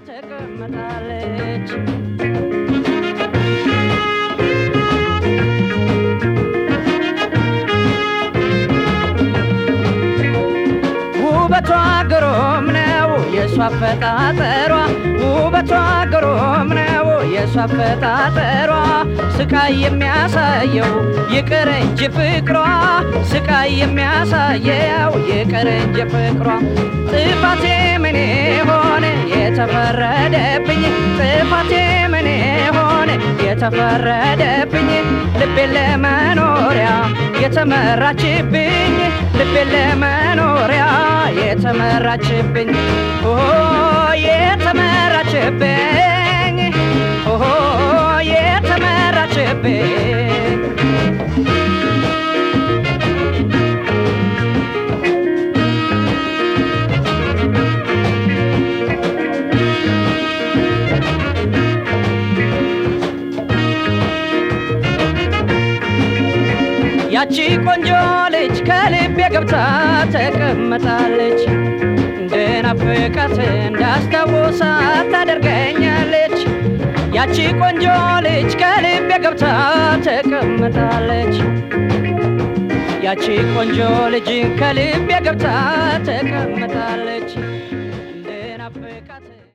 ተቀምጣለች። ውበቷ ግሩም ነው የእሷ አፈጣጠሯ ውበቷ ግሩም ነው የእሷ አፈጣጠሯ ስቃይ የሚያሳየው ይቅር እንጂ ፍቅሯ ስቃይ የሚያሳየው ይቅር እንጂ ፍቅሯ ጥፋቴ ምን ሆነ የተፈረደብኝ ጥፋቴ ምን ሆነ የተፈረደብኝ ልቤን ለመኖሪያ የተመራችብኝ ልቤን ለመኖሪያ የተመራችብኝ ኦ የተመራችብኝ ኦ የተመራችብኝ ያቺ ቆንጆ ልጅ ከልቤ ገብታ ተቀምጣለች። እንድናፍቃት እንዳስታውሳት ታደርገኛለች። ያቺ ቆንጆ ልጅ ከልቤ ገብታ ተቀምጣለች። ያቺ ቆንጆ ልጅ ከልቤ ገብታ ተቀምጣለች።